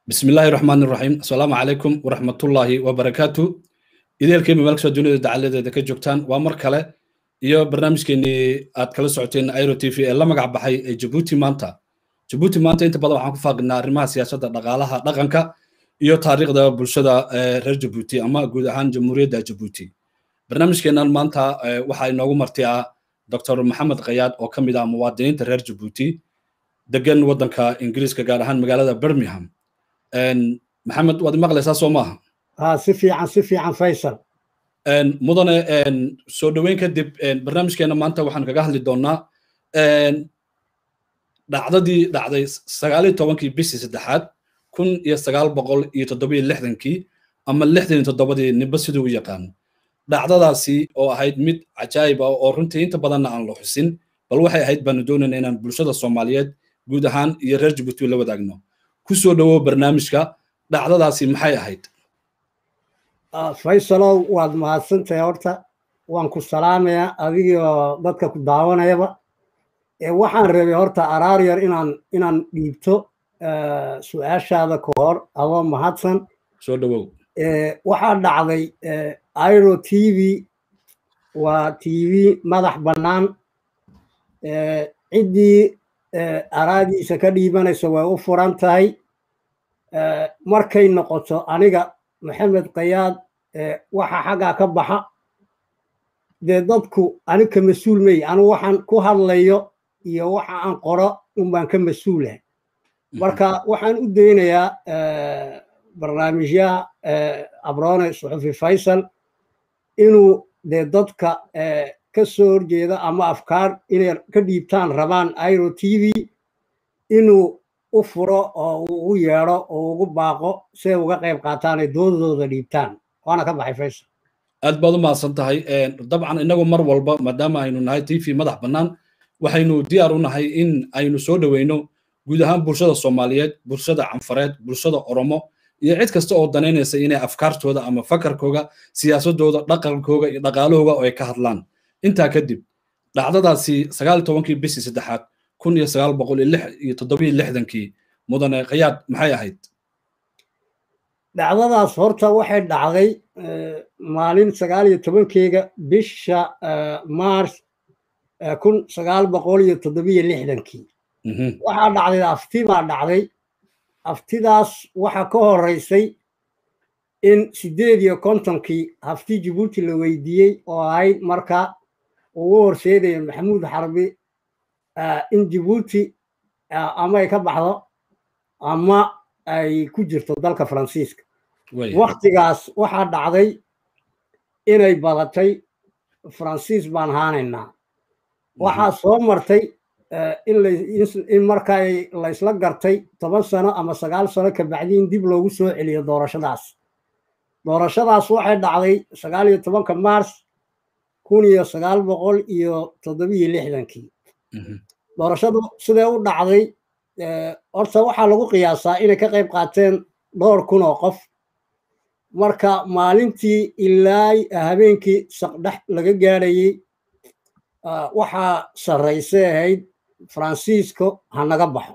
bismi illaahi raxmaan iraxiim asalaamu calaykum waraxmatullaahi wabarakaatu ideelkeyma meel kastoo dunida dacaladeeda ka joogtaan waa mar kale iyo barnaamijkeenii aad kala socoteen airo t v ee la magac baxay ee jabuuti maanta jabuuti maanta inta badan waxaan ku faaqinaa arrimaha siyaasadda dhaqaalaha dhaqanka iyo taariikhda bulshada reer jabuuti ama guud ahaan jamhuuriyadda jabuuti barnaamijkeennan maanta waxaa inoogu marti ah dr maxamed khayaad oo ka mid ah muwaadiniinta reer jabuuti degan waddanka ingiriiska gaar ahaan magaalada birmingham maxamed waad maqlaysaa soo maaha ha si fiican si fiican faysal mudane soo dhoweyn kadib barnaamijkeena maanta waxaan kaga hadli doonaa dhacdadii dhacday sagaaliyo tobankii bishii saddexaad kun iyo sagaal boqol iyo toddobiyo lixdankii ama lixdan iyo toddobadii nimba siduu u yaqaan dhacdadaasi oo ahayd mid cajaayib ah oo runtii inta badanna aan la xusin bal waxay ahayd baanu doonayna inaan bulshada soomaaliyeed guud ahaan iyo reer jabuuti la wadaagno ku soo dhowow barnaamijka dhacdadaasi maxay ahayd faysalow waad mahadsantahay horta waan ku salaamayaa adigoo dadka ku daawanayaba waxaan rabay horta araar yar inaan inaan dhiibto su-aashaada ka hor adoo mahadsan soo dhowow waxaa dhacday iro t v waa t v madax bannaan ciddii araadiisa ka dhiibanaysa way u furan tahay markay noqoto aniga maxamed kayaad waxa xaggaa ka baxa dee dadku anig ka mas-uul mey anigu waxaan ku hadlayo iyo waxa aan qoro unbaan ka mas-uulahay marka waxaan u daynayaa barnaamijyaha abroone suxufi faysal inuu dee dadka ka soo horjeeda ama afkaar inay ka dhiibtaan rabaan iro t v inuu u furo oo uu ugu yeedho oo ugu baaqo siday uga qayb qaataan ay doodadooda dhiibtaan waana ka baxay faysal aad baad u mahadsan tahay dabcan inagu mar walba maadaama aynu nahay t v madax bannaan waxaynu diyaar u nahay in aynu soo dhoweyno guud ahaan bulshada soomaaliyeed bulshada canfareed bulshada oromo iyo cid kasta oo danaynaysa inay afkaartooda ama fakarkooga siyaasadooda dhaqankooga iyo dhaqaalahooga oo ay ka hadlaan intaa kadib dhacdadaasi sagaal tobankii bishii saddexaad kun iyo sagaal boqol iyo toddobiyo lixdankii mudane khayaad maxay ahayd dhacdadaas horta waxay dhacday maalin sagaal iyo tobankeyga bisha mars kun sagaal boqol iyo toddobiyo lixdankii waxaa dhacday afti baa dhacday aftidaas waxaa ka horeysay in siddeed iyo kontonkii hafti jabuuti la weydiiyey oo ahayd marka ugu horseedaya maxamuud xarbi in jabuuti ama ay ka baxdo ama ay ku jirto dalka faransiiska waktigaas waxaa dhacday inay badatay faransiis baan haanaynaa waxaa soo martay in markaa laysla gartay toban sano ama sagaal sano kabacdi in dib loogu soo celiyo doorashadaas doorashadaas waxay dhacday sagaal iyo tobanka mars kun iyo sagaal boqol iyo toddobiyo lixdankii doorashadu siday u dhacday horta waxaa lagu qiyaasaa inay ka qayb qaateen dhowr kun oo qof marka maalintii ilaa habeenkii saqdhex laga gaadhayey waxaa sarraysay ahayd faransiisko ha naga baxo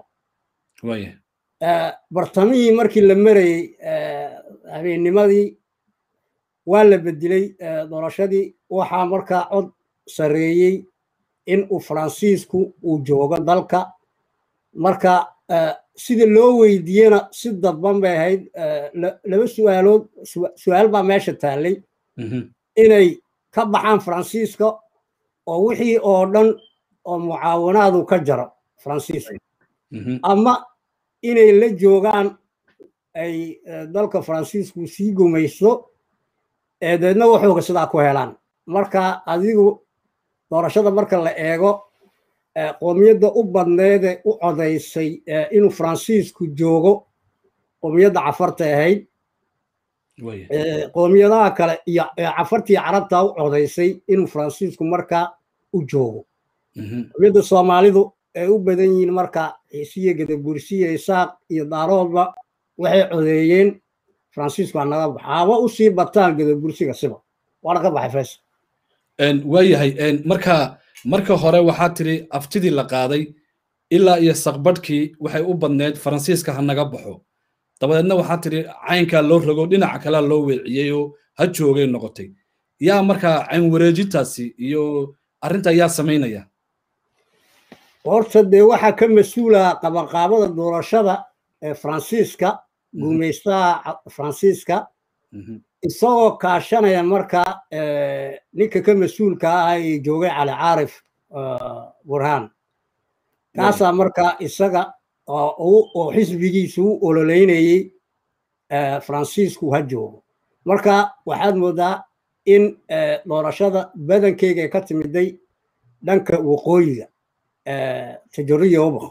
bartamihii markii la marayey habeennimadii waa la bedelay doorashadii waxaa markaa cod sarreeyey in uu faransiisku uu joogo dalka marka sida loo weydiiyena si dadban bay ahayd laba su'aalood su-aal baa meesha taallay inay ka baxaan faransiiska oo wixii oo dhan oo mucaawanaadu ka jaro faransiiska ama inay la joogaan ay dalka faransiisku sii gumaysto ee deedna waxooga sidaa ku helaan marka adigu doorashada marka la eego qoomiyadda u badneede u codaysay inuu faransiisku joogo qoomiyadda cafarta ahayd qoomiyadaha kale iyo cafartii carabta u codaysay inuu faransiisku marka u joogo qoomiyadda soomaalidu ay u badan yihiin marka ciisiya gadabursiya isaaq iyo daaroodba waxay codeeyeen faransiisku ha naga baxo haba usii bataan gadabursiga siba waana ka baxay faysal waayahay marka marka hore waxaa tiri aftidii la qaaday ilaa iyo saqbadhkii waxay u badneed faransiiska ha naga baxo dabadeedna waxaa tiri caynkaa loo rogo dhinaca kalea loo weeciyey oo ha joogay noqotay yaa markaa cayn wareejintaasi iyo arrinta yaa samaynaya horta dee waxaa ka mas-uula qabanqaabada doorashada ee faransiiska guumaystaha faransiiska isagoo kaashanaya marka ninka ka mas-uulka ah ee joogay cali caarif burhaan kaasaa marka isaga oo xisbigiisu u ololeynayey faransiisku ha joogo marka waxaad moodaa in doorashada badankeyga ka timiday dhanka waqooyiga tajariya ubaq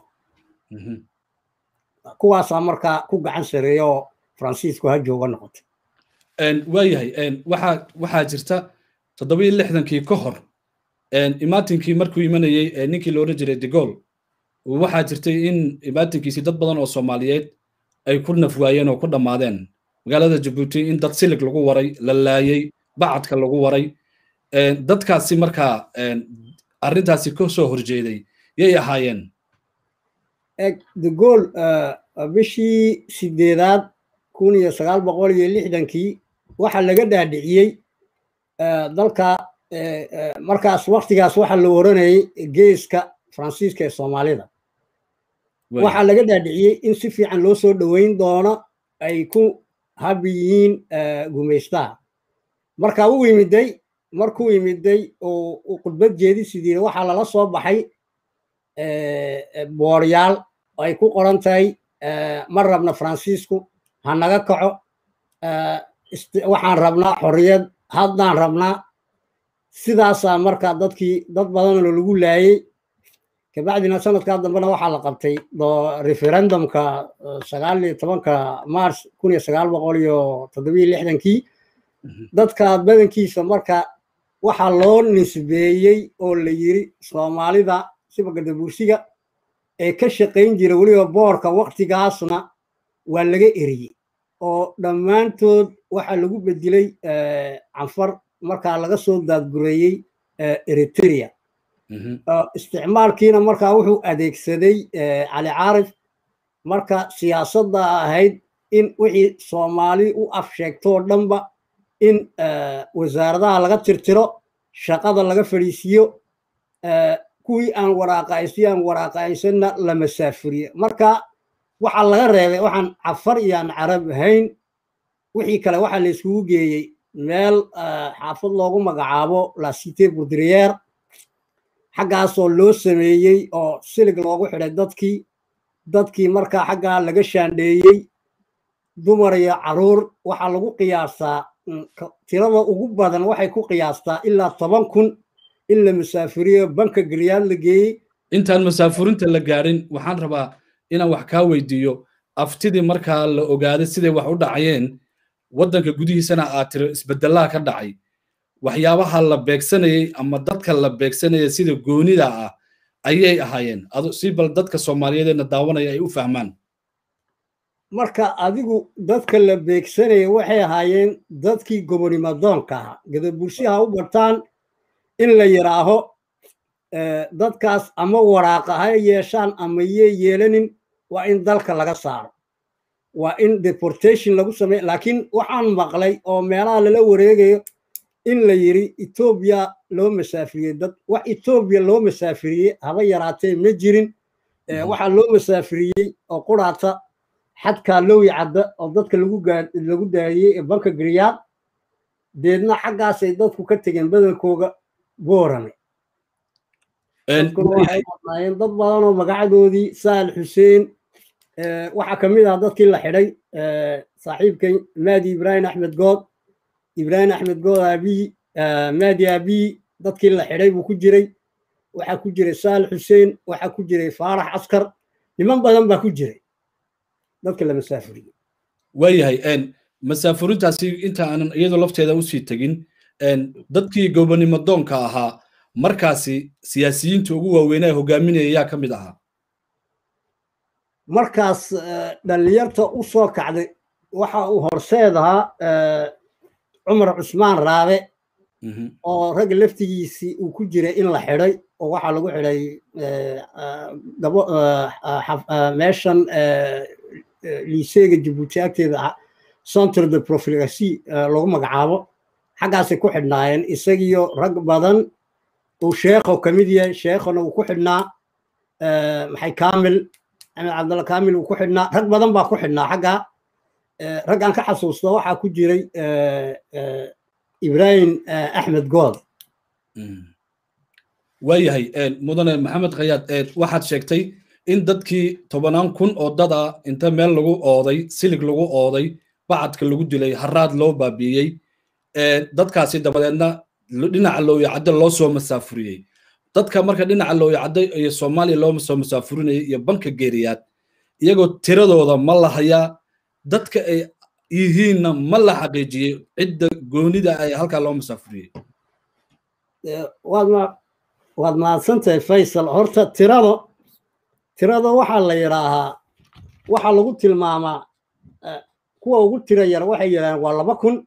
kuwaasaa markaa ku gacan sareeya oo faransiisku ha jooga noqotay waayahay waxaa waxaa jirta toddobiyo lixdankii ka hor imaatinkii markuu imanayey ninkii la odhan jiray degol waxaa jirtay in imaatinkiisii dad badan oo soomaaliyeed ay ku nafwaayeen oo ku dhammaadeen magaalada jabuuti in dad silig lagu waray la laayey bacadka lagu waray dadkaasi markaa arrintaasi ka soo horjeeday yay ahaayeen degol bishii sideedaad kun iyo sagaal boqol iyo lixdankii waxaa laga dhaadhiciyey dalka markaas waktigaas waxaa la oranayay geeska faransiiska ee soomaalida waxaa laga dhaadhiciyey in si fiican loo soo dhoweyn doono ay ku habi yihiin gumaystaha marka u yimiday markuu yimiday oo khudbad jeedisidiina waxaa lala soo baxay booryaal ay ku qoran tahay ma rabna faransiisku ha naga kaco waxaan rabnaa xorriyad haddaan rabnaa sidaasaa marka dadkii dad badanoo lagu laayey kabacdina sanadkaa dambena waxaa la qabtay referendumka sagaal iyo tobanka mars kun iyo sagaal boqol iyo toddobiyo lixdankii dadka badankiisa marka waxaa loo nisbeeyey oo la yiri soomaalida sibagadabursiga ee ka shaqayn jira weliba boorka waktigaasna waa laga eriyey oo dhammaantood waxaa lagu bedelay canfar markaa laga soo daadgureeyey eritrea isticmaalkiina markaa wuxuu adeegsaday cali caarif marka siyaasadda ahayd in wixii soomaali u af sheegtoo dhanba in wasaaradaha laga tirtiro shaqada laga fadhiisiiyo kuwii aan waraaqaysi aan waraaqaysanna la masaafuriye marka waxaa laga reebay waxaan cafar iyo aan carab ahayn wixii kale waxaa la iskugu geeyey meel xaafad loogu magacaabo la cité boudrière xaggaasoo loo sameeyey oo silig loogu xidhay dadkii dadkii markaa xaggaa laga shaandheeyey dumar iyo caruur waxaa lagu qiyaasaa tirada ugu badan waxay ku qiyaastaa ilaa toban kun in la masaafuriyo banka geliyaad la geeyey intaan masaafurinta la gaarin waxaan rabaa inaan wax kaa weydiiyo aftidii markaa la ogaaday siday wax u dhacayeen waddanka gudihiisana aad tiro isbeddelaha ka dhacay waxyaabaha la beegsanayey ama dadka la beegsanaya sida goonida ah ayay ahaayeen si bal dadka soomaaliyeedna daawanaya ay u fahmaan marka adigu dadka la beegsanaya waxay ahaayeen dadkii gobonimadoonka ahaa gadabursiha u bartaan in la yidhaaho dadkaas ama waraaqa ha yeeshaan ama yey yeelanin waa in dalka laga saaro waa in deportation lagu sameeyo laakiin waxaan maqlay oo meelaha lala wareegayo in la yiri etoobiya loo masaafiriyey dad wax etoobiya loo masaafiriyey haba yaraatee ma jirin waxaa loo masaafiriyey oo quraata xadkaa lowi cadda oo dadka lagu daayey ee banka gariyaad deedna xaggaasay dadku ka tegeen badankooga boorame dad badan oo magacadoodii saal xuseen waxaa ka mid ah dadkii la xidhay saaxiibkay maadi ibraahim axmed good ibraahim axmed good aabiyi maadi aabiyi dadkii la xidhay buu ku jiray waxaa ku jiray saal xuseen waxaa ku jiray faarax askar niman badan baa ku jiray dadka la masaafuriyey waayahay masaafurintaasi inta aanan iyadoo lafteeda usii tegin dadkii gobonimo doonka ahaa markaasi siyaasiyiinta ugu waaweynaa hogaaminaya yaa ka mid ahaa markaas dhallinyarta u soo kacday waxa uu horseed ahaa cumar cusmaan raabe oo ragga laftigiisii uu ku jiray in la xidhay oo waxaa lagu xidhay meeshan liiseega jabuuti agteeda centre de profilasi lagu magacaabo xaggaasay ku xidhnaayeen isagiyo rag badan uu sheekho ka mid yahay sheekhona uu ku xidhnaa maxay kamil axmed cabdalla kamil uu ku xidhnaa rag badan baa ku xidhnaa xaggaa raggaan ka xasuusta waxaa ku jiray ibrahim axmed good waayahay mudane maxamed khayaad waxaad sheegtay in dadkii tobanaan kun oo dad ah inta meel lagu ooday silig lagu ooday bacadka lagu dilay haraad loo baabiiyey dadkaasi dabadeedna dhinaca looyacaddo loo soo masaafuriyey dadka marka dhinaca looyacaddo iyo soomaaliya loo soo masaafurinayay iyo banka geeriyaad iyagoo tiradooda ma la hayaa dadka ay yihiinna ma la xaqiijiyey cidda goonida ay halkaa loo masaafuriyey waad mahadsantahay faysal horta tirado tirada waxaa la yidhaahaa waxaa lagu tilmaamaa kuwa ugu tira yar waxay yidhaaheen waa laba kun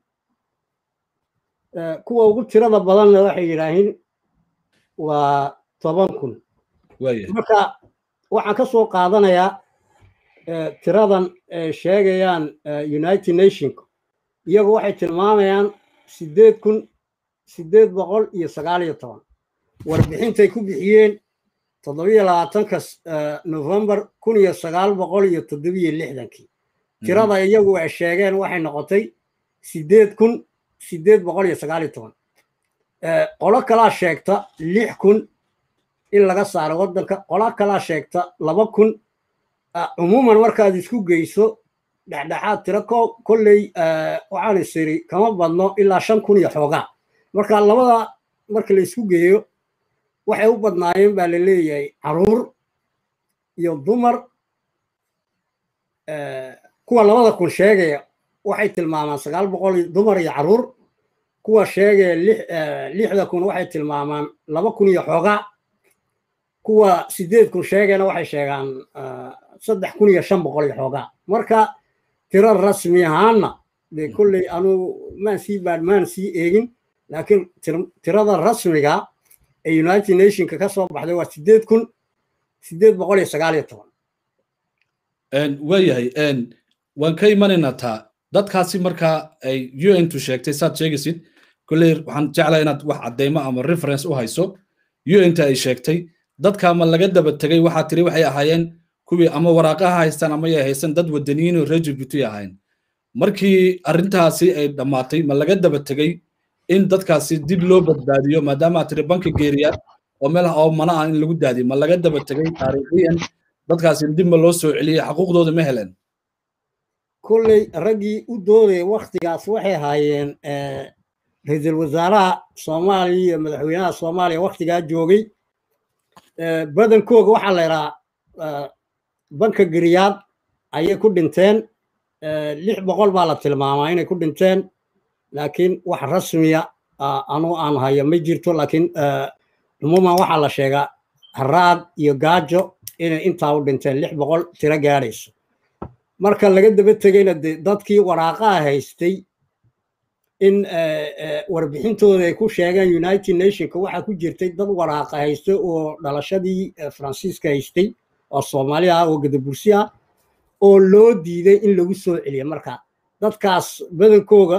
kuwa ugu tirada badanna waxay yidhaahiin waa toban kun marka waxaan ka soo qaadanayaa tiradan sheegayaan united nationka iyagu waxay tilmaamayaan sideed kun sideed boqol iyo sagaal iyo toban warbixintay ku bixiyeen toddobiyo labaatanka novembar kun iyo sagaal boqol iyo toddobiyo lixdankii tirada iyagu ay sheegeen waxay noqotay sideed kun sideed boqol iyo sagaal iyo toban qolo kalaa sheegta lix kun in laga saaro waddanka qolo kalaa sheegta laba kun cumuuman markaad isku geyso dhexdhexaad tiro kolley waxaan isiri kama badno ilaa shan kun iyo xoogaa marka labada marka la isku geeyo waxay u badnaayeen baa la leeyahay caruur iyo dumar kuwa labada kun sheegaya waxay tilmaamaan sagaal boqol dumar iyo caruur kuwa sheegaya lixda kun waxay tilmaamaan laba kun iyo xoogaa kuwa sideed kun sheegayna waxay sheegaan saddex kun iyo shan boqol iyo xoogaa marka tiro rasmi ahaanna dee kolley anuu maan sii baad maan sii eegin laakiin tirada rasmiga ee united nationka ka soo baxday waa sideed kun sideed boqol iyo sagaal iyo toban waayahay waan ka imanaynaa taa dadkaasi markaa ay un tu sheegtay saad sheegaysid kolley waxaan jeclaa inaad wax cadeymo ama reference u hayso unta ay sheegtay dadka ma laga daba tegay waxaa tiri waxay ahaayeen kuwii ama waraaqaha haystaan ama yay haysan dad wadaniyiin oo reer jibuuti ahayn markii arrintaasi ay dhammaatay ma laga daba tegey in dadkaasi dib loo badbaadiyo maadaama aad tiri banka geeriyaad oo meel oo mana ah in lagu daadiyo ma laga daba tegey taariikhiyan dadkaasi dib ma loo soo celiyey xaquuqdooda ma heleen kolley raggii u doodaya waktigaas waxay ahaayeen ra-iisul wasaaraha soomaaliya iyo madaxweynaha soomaaliya waktigaa joogay badankooga waxaa la yidhahaa banka geriyaad ayay ku dhinteen lix boqol baa la tilmaamaa inay ku dhinteen laakiin wax rasmiya anuu aan hayo ma jirto laakiin cumuuman waxaa la sheegaa haraad iyo gaajo inay intaa u dhinteen lix boqol tiro gaadhayso marka laga daba tegayna de dadkii waraaqaha haystay in warbixintooda ay ku sheegeen united nationka waxaa ku jirtay dad waraaqa haystay oo dhalashadii faransiiska haystay oo soomaali ah oo gadabursi ah oo loo diiday in lagu soo celiyo marka dadkaas badankooga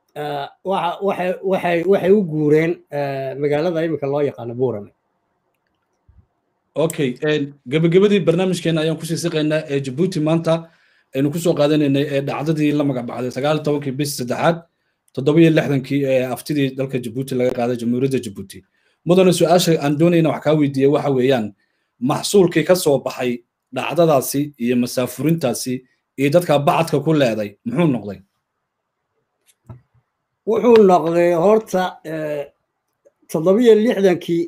waxay u guureen magaalada iminka loo yaqaano buurame okay gabagabadii barnaamijkeena ayaan kusii siqaynaa ee jabuuti maanta aynu kusoo qaadanaynay ee dhacdadii la magac baxday sagaal tobankii bishii saddexaad toddobiyo lixdankii ee aftidii dalka jabuuti laga qaaday jamhuuriyadda jabuuti mudane su-aasha aan doonayna wax kaa weydiiyey waxa weeyaan maxsuulkii ka soo baxay dhacdadaasi iyo masaafurintaasi iyo dadka bacadka ku leeday muxuu noqday wuxuu noqday horta toddobiyo lixdankii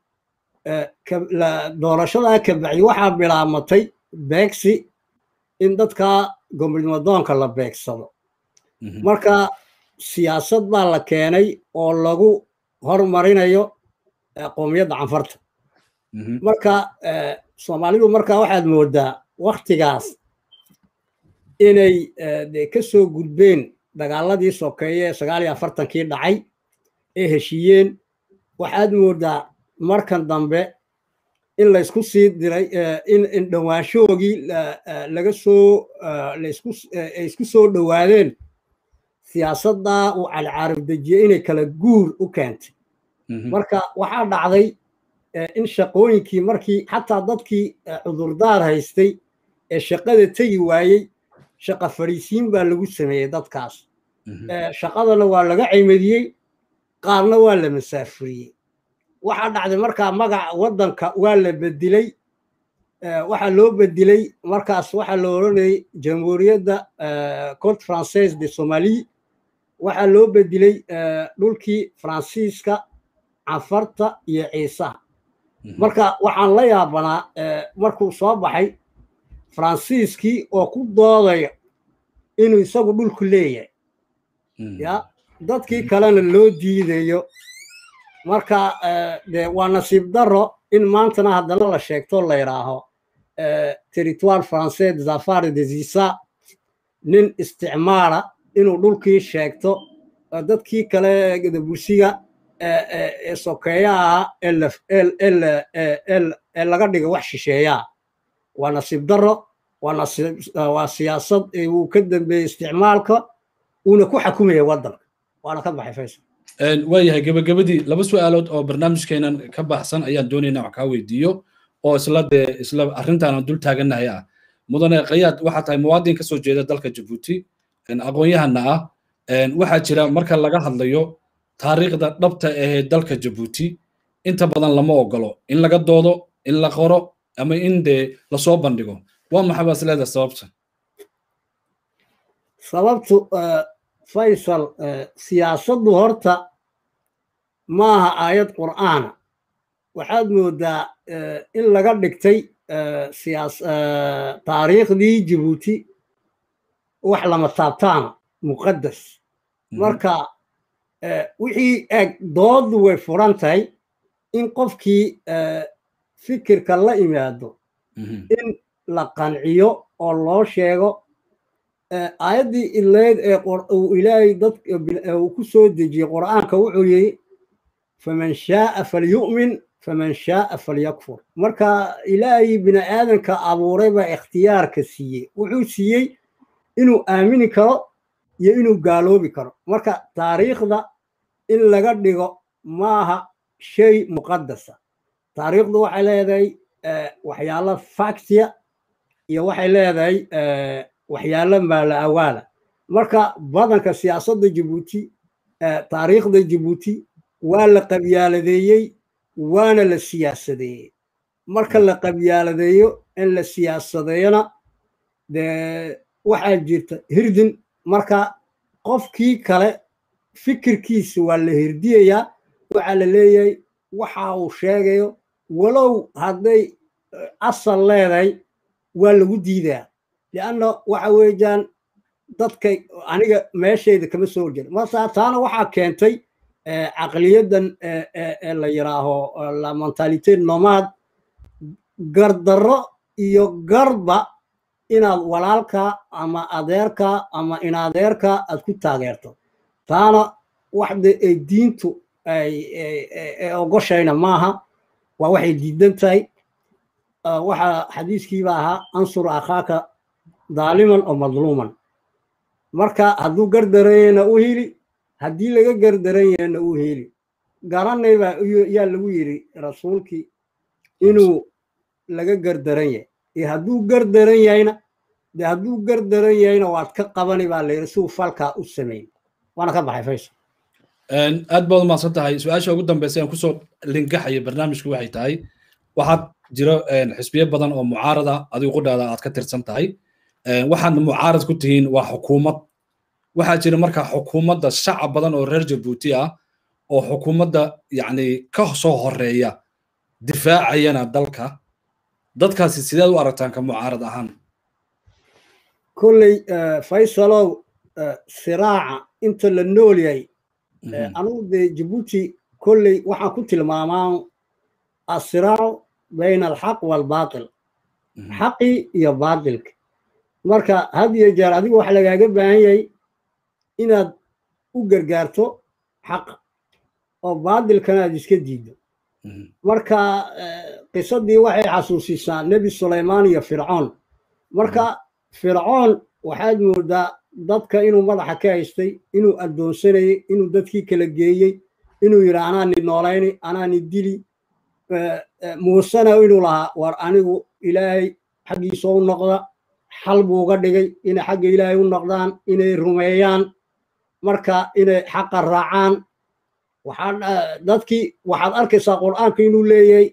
doorashadaa ka bacdi waxaa bilaamatay beegsi in dadka gomridmadoonka la beegsado marka siyaasad baa la keenay oo lagu hormarinayo qoomiyadda canfarta marka soomaalidu marka waxaad moodaa waktigaas inay de ka soo gudbeen dagaaladii sokeeye ee sagaal iyo afartankii dhacay ee heshiiyeen waxaad moodaa markan dambe in laysku sii diray in dhowaanshoogii laga soo ay isku soo dhowaadeen siyaasaddaa uu calcaarif dejiyey inay kala guur u keentay marka waxaa dhacday in shaqooyinkii markii xataa dadkii cudurdaar haystay ee shaqada tegi waayey shaqa fadhiisiin baa lagu sameeyey dadkaas shaqadana waa laga cimadiyey qaarna waa la masaafuriyey waxaa dhacday markaa magaca waddanka waa la bedilay waxaa loo bedilay markaas waxaa la odhanayay jamhuuriyadda cote française de somalie waxaa loo bedilay dhulkii faransiiska canfarta iyo ciisaha marka waxaan la yaabanaa markuu soo baxay faransiiskii oo ku doodaya inuu isagu dhulku leeyahay ya dadkii kalena loo diidayo marka de waa nasiib daro in maantana haddana la sheegto la yidhaaho territoire français des affaires des isa nin isticmaala inuu dhulkii sheegto dadkii kale gadabusiga ee sokeeyaha ee laga dhiga wax shisheeyaa waa nasiib daro waa siyaasad uu ka dambeeyey isticmaalka uuna ku xakumaya waddanka waana ka baxay faysal waayahay gebagabadii laba su-aalood oo barnaamijkeenan ka baxsan ayaan doonaynaa wax kaa weydiiyo oo isla dee isla arrintaana dul taagannahay ah mudane kayaad waxaa tahay muwaadin ka soo jeeda dalka jabuuti aqoon-yahana ah waxaa jira marka laga hadlayo taariikhda dhabta ahee dalka jabuuti inta badan lama ogolo in laga doodo in la qoro ama in dee lasoo bandhigo waa maxay baas leedahay sababta sababtu faysal siyaasaddu horta maaha aayad qur'aana waxaad moodaa in laga dhigtay taariikhdii jabuuti wax lama taabtaana muqaddas marka wixii eg dooddu way furan tahay in qofkii fikirka la imaado in la qanciyo oo loo sheego aayaddii ileyd ee uu ilaahay dad uu ku soo dejiyey qur'aanka wuxuu yidhi faman shaaa falyu'min faman shaaa falyakfur marka ilaahay bini aadanka abuuray baa ikhtiyaarka siiyey wuxuu siiyey inuu aamini karo iyo inuu gaaloobi karo marka taariikhda in laga dhigo maaha shay muqaddasa taariikhdu waxay leedahay waxyaalo factia iyo waxay leedahay waxyaalo maala awaala marka badanka siyaasadda jabuuti taariikhda jabuuti waa la qabyaaladeeyey waana la siyaasadeeyey marka la qabyaaladeeyo in la siyaasadeeyona dee waxaa jirta hirdin marka qofkii kale fikirkiisa waa la hirdiyayaa waxaa la leeyahay waxa uu sheegayo walow hadday asal leedahay waa lagu diidaa lianna waxa weeyaan dadka aniga meeshayda kama soo horjeeda marka taana waxaa keentay caqliyadan ee la yiraaho la mentalite nomad gardarro iyo garba inaad walaalka ama adeerka ama inadeerka aad ku taageerto taana waxda ay diintu ay ogoshayna maaha waa waxay diidan tahay waxaa xadiiskiiba ahaa ansur akhaaka daaliman oo madluuman marka hadduu gardaranyana u heli haddii laga gardaran yahayna u heli garanay baa yaa lagu yidhi rasuulkii inuu laga gardaran yahay iyo hadduu gardaran yahayna de hadduu gardaran yahayna waad ka qabani baa layidhi siuu falkaa u sameyn waana ka baxay faysal aad baad umahadsan tahay su-aasha ugu dambeysa aan kusoo lingaxaya barnaamijku waxay tahay waxaad jiro xisbiyo badan oo mucaarada adigu qudhaada aad ka tirsan tahay waxaadna mucaarad ku tihiin waa xukuumad waxaa jira markaa xukuumadda shacab badan oo reer jabuuti ah oo xukuumadda yacni ka soo horeeya difaacayana dalka dadkaasi sideed u aragtaan ka mucaarad ahaan kolley faysalow siraaca inta la nool yahay anugu dee jabuuti kolley waxaan ku tilmaamaa asiraacu bayna alxaq waalbaatil xaqii iyo baatilka marka had iyo jeer adigu waxa lagaaga baahan yahay inaad u gargaarto xaqa oo baatilkana aad iska diiddo marka qisadii waxay xasuusisaa nebi sulaymaan iyo fircoon marka fircoon waxaad moodaa dadka inuu madaxa ka haystay inuu addoonsanayey inuu dadkii kala geeyey inuu yidhi anaani noolayni anaani dili muusena inuu lahaa war anigu ilaahay xaggiisa u noqda xal buu uga dhigay inay xagga ilaahay u noqdaan inay rumeeyaan marka inay xaqa raacaan dadkii waxaad arkaysaa qur'aanka inuu leeyahay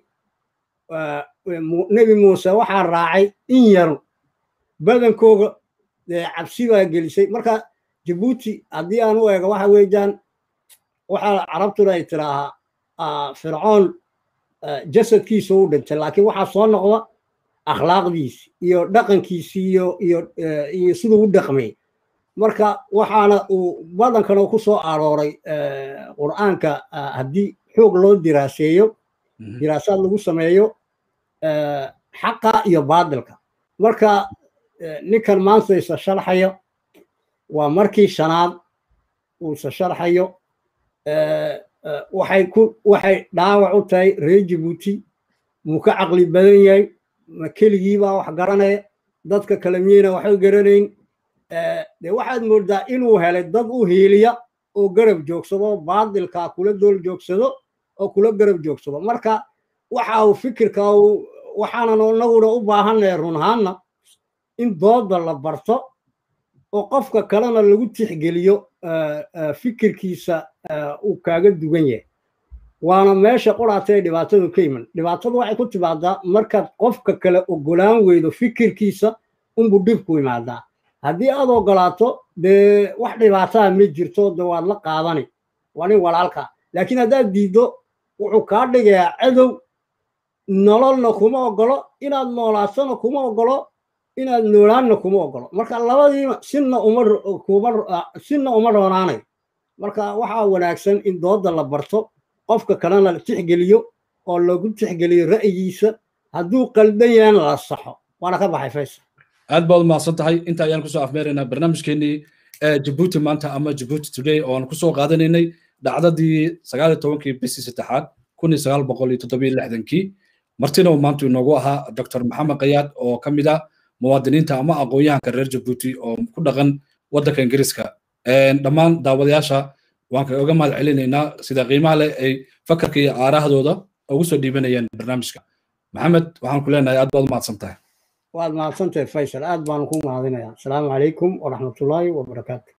nebi muuse waxaa raacay in yar badankooga cabsi baa gelisay marka jabuuti haddii aan u eego waxa weeyaan waxaa carabtuna ay tiraahaa fircoon jasadkiisa u dhintay laakiin waxaa soo noqda akhlaaqdiisi iyo dhaqankiisi iyo iyo iyo siduu u dhaqmay marka waxaana uu badankana ku soo arooray qur'aanka haddii xoog loo diraaseeyo diraasaad lagu sameeyo xaqa iyo baadilka marka ninkan maanta isa sharxayo waa markii shanaad uu isa sharxayo waxay ku waxay dhaawac u tahay reer jabuuti muu ka caqli badan yahay ma keligiibaa wax garanaya dadka kale miyeyna waxba garanayn dee waxaad moodaa inuu helay dad u hiiliya oo garab joogsado baadilkaa kula dool joogsado oo kula garab joogsado marka waxa uu fikirka waxaanan inaguna u baahanaya run ahaanna in dooda la barto oo qofka kalena lagu tixgeliyo fikirkiisa uu kaaga dugan yahay waana meesha quraata ee dhibaatadu ka iman dhibaatadu waxay ku timaadaa markaad qofka kale ogolaan weydo fikirkiisa unbuu dhibku imaadaa haddii aad ogolaato dee wax dhibaataa ma jirto de waad la qaadani waa nin walaalka laakiin haddaad diiddo wuxuu kaa dhigayaa cadow nololna kuma ogolo inaad noolaatona kuma ogolo inaad noolaanna kuma ogolo marka labadiina sinna uma sinna uma roonaanayo marka waxaa wanaagsan in dooda la barto qofka kalena la tixgeliyo oo lagu tixgeliyo ra'yigiisa hadduu qaldan yahana la saxo waana ka baxay faysal aad baad umahadsan tahay inta ayaan kusoo afmeeraynaa barnaamijkeenii jabuuti maanta ama jabuuti today oo aan kusoo qaadanaynay dhacdadii sagaal iyo tobankii bishii saddexaad kun iyo sagaal boqol iyo toddobiyo lixdankii martina uu maanta inoogu ahaa dr maxamed kayaad oo ka mid ah muwaadiniinta ama aqoon-yahanka reer jabuuti oo ku dhaqan waddanka ingiriiska dhammaan daawadayaasha waan kaga mahad celinaynaa sida qiimaha leh ay fakarka iyo aarahdooda ugu soo dhiibanayeen barnaamijka maxamed waxaan ku leenahay aad baad umahadsan tahay waad mahadsantahay faysal aad baan ku mahadinayaa asalaamu calaykum waraxmatullaahi wabarakaatu